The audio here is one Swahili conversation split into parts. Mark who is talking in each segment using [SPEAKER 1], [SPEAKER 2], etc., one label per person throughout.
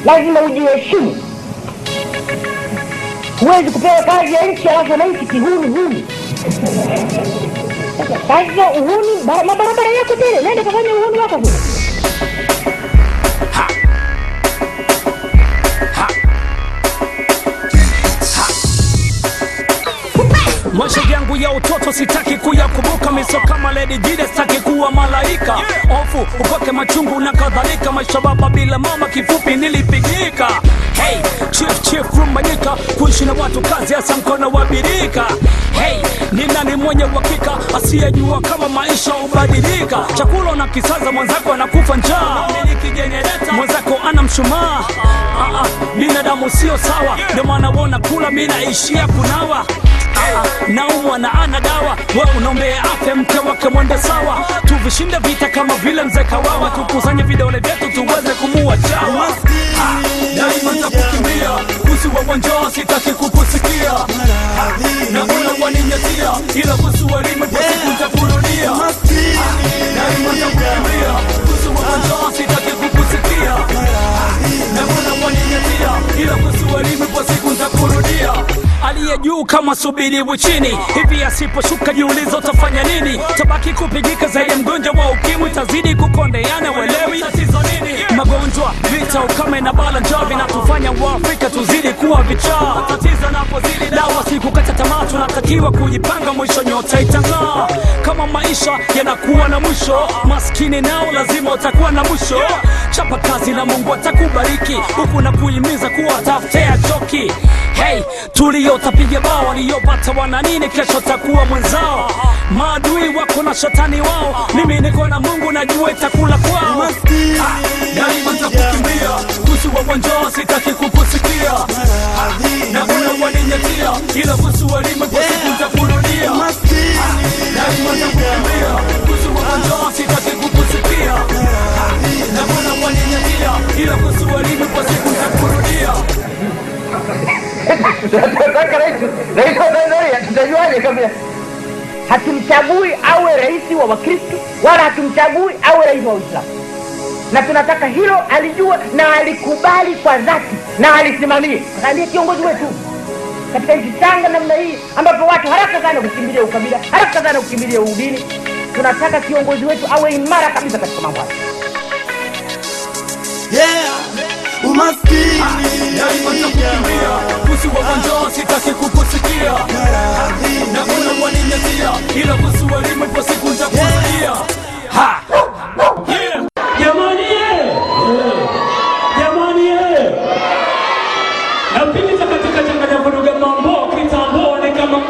[SPEAKER 1] lazima ujiheshimu. Huwezi kupewa kazi ya nchi alafu wananchi kihuni huni. Sasa kazi za uhuni, bara- mabarabara yako tele, nenda kafanya uhuni wako kule.
[SPEAKER 2] Maisha yangu ya utoto sitaki kuyakumbuka, miso kama Lady Jide, sitaki kuwa malaika ofu upake machungu na kadhalika. Maisha baba bila mama, kifupi nilipigika. Hey, chief chief rumbanyika, kuishi na watu kazi, hasa mkono wa birika. Hey, ni nani mwenye uhakika asiyejua kama maisha hubadilika? Chakula na kisaza, mwenzako anakufa njaa, miliki jenereta, mwenzako ana mshumaa. Ah, ah, binadamu sio sawa, ndio maana wona kula, mi naishia kunawa Ah, naumwa na ana dawa we unaombea afya mke wake mwende sawa tuvishinde vita kama vile mzee kawawa tukusanye vidole vyetu tuweze kumua chawa Ah, daima ntakukimbia usi wa wanjaa sitaki kukusikia na una waninyatia ila kusu walime kwa siku ntakurudia daima ntakukimbia usi wa wanjaa sitaki kukusikia na una waninyatia ila kusu walime kwa siku ntakurudia aliye juu kama subiribu chini hivi asiposhuka jiulizo utafanya nini tabaki kupigika zaidi ya mgonjwa wa ukimwi tazidi kukondeana welewi tatizo nini magonjwa vita ukame na bala njaa vinatufanya waafrika tuzidi kuwa vichaa tatizo napozidi dawa sikukata tamaa tunatakiwa kujipanga mwisho nyota itang'aa kama maisha yanakuwa na mwisho maskini nao lazima utakuwa na mwisho chapa kazi na mungu atakubariki huku na kuhimiza kuwa tafutea choki hey tuliyotapiga bao waliyopata wana nini kesho takuwa mwenzao maadui wako na shetani wao mimi niko na mungu najua itakula kwao Ah, daima ntakukimbia kusu wa wanjaa sitaki kukusikia Ah, na una waninyatia ila kusu walime kwa siku ntakurudia Ah, daima ntakukimbia kusu wa wanjaa sitaki kukusikia Ah, na una waninyatia ila kusu walime kwa siku ntakurudia
[SPEAKER 1] Tunataka rais rais wa Tanzania tutajuaje kama hatumchagui awe rais wa Wakristo wala hatumchagui awe rais wa Uislamu, na tunataka hilo alijua na alikubali kwa dhati na alisimamie, kwa sababu ndiye kiongozi wetu katika nchi changa namna hii ambapo watu haraka sana kukimbilia ukabila, haraka sana kukimbilia udini. Tunataka kiongozi wetu awe imara kabisa katika mambo haya.
[SPEAKER 3] Yeah, umaskini
[SPEAKER 2] daima ntakukimbia kusi wa wanjaa sitaki kukusikia na una waninyatia ila kusu walime kwa siku ntakurudia ha Yeah. jamani eh! jamani eh! napita katika changanya vuruga mambo kitambo ni kama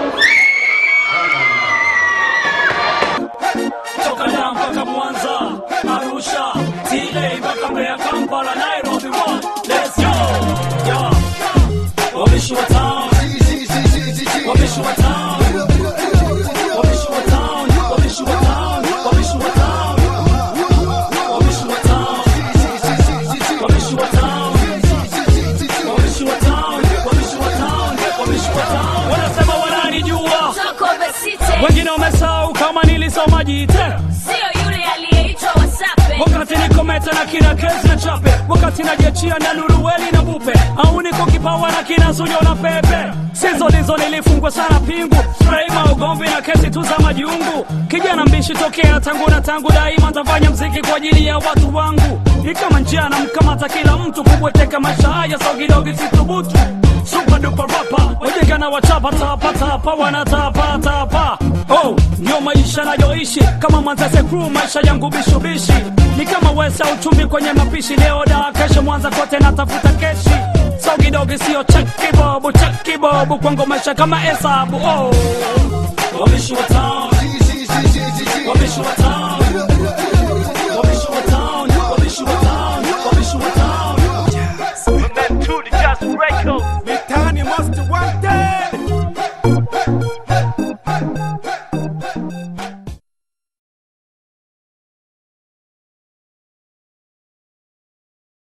[SPEAKER 2] toka Dar mpaka Mwanza, Arusha, TA mpaka Mbeya, Kampala, Nairobi, one, let's go. Yeah. Wabishi wa town, wabishi wa town, wabishi wa town, wabishi wa town, wabishi wa town, wabishi wa town, wabishi wa town, wabishi wa town, wabishi wa town, wabishi wa town. Wanasema wananijua, wengine wamesahau kama nilisoma jite
[SPEAKER 4] Sio yule aliyeitwa Wasape.
[SPEAKER 2] wakati niko meta na kina kezi na chape wakati najiachia na nuruweli na bupe au niko kipawa na kina zujo na pepe sizo ndizo nilifungwa sana pingu spraima ugomvi na kesi tu za majiungu kijana mbishi tokea tangu na tangu daima ntafanya mziki kwa ajili ya watu wangu ni kama njia na mkamata kila mtu kubweteka maisha haya sogidogi situbutu super duper rapa wajeka na wachapa tapa tapa wanatapa tapa oh ndio maisha nayoishi kama manzese crew maisha yangu bishubishi ni kama wesa uchumi kwenye mapishi leo da kesho mwanza kote natafuta keshi sogidogi sio chekibobu chekibobu kwangu maisha kama hesabu oh wabishi wa town wabishi wa town